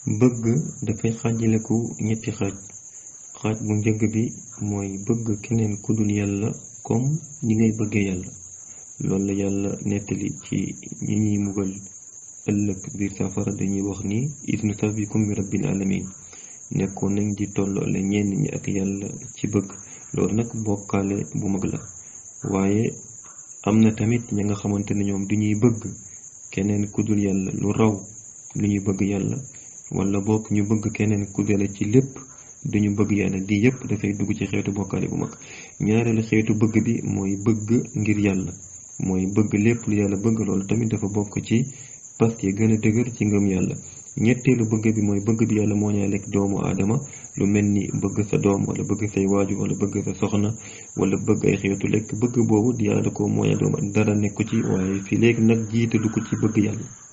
bëgg dafay xaajaleku ñetti xaaj xaaj bu njëkk bi mooy bëgg keneen ku dul yàlla comme ñi ngay bëggee yàlla loolu la yàlla nettali ci ñi ñuy mugal ëllëg biir safara dañuy wax ni is nusawikum bi rabbil alamin nekkoon nañ di tolloole ñenn ñi ak yàlla ci bëgg loolu nag bokkaale bu mag la waaye am na tamit ña nga xamante ne ñoom du ñuy bëgg keneen ku dul yàlla lu raw lu ñuy bëgg yàlla wala bokk ñu bëgg keneen ku dul ci lépp duñu bëgg yàlla di yépp dafay dugg ci xeetu bokkaale bu mag ñaareelu xeetu bëgg bi mooy bëgg ngir yàlla mooy bëgg lépp lu yàlla bëgg loolu tamit dafa bokk ci pas yi gën a dëgër ci ngëm yàlla ñetteelu bëgg bi mooy bëgg bi yàlla moo ñaaleeg doomu aadama lu mel ni bëgg sa doom wala bëgg say waaju wala bëgg sa soxna wala bëgg ay xeetu lekk bëgg boobu di yàlla ko mooña doom dara nekku ci waaye fi léegi nag jiite du ko ci bëgg yàlla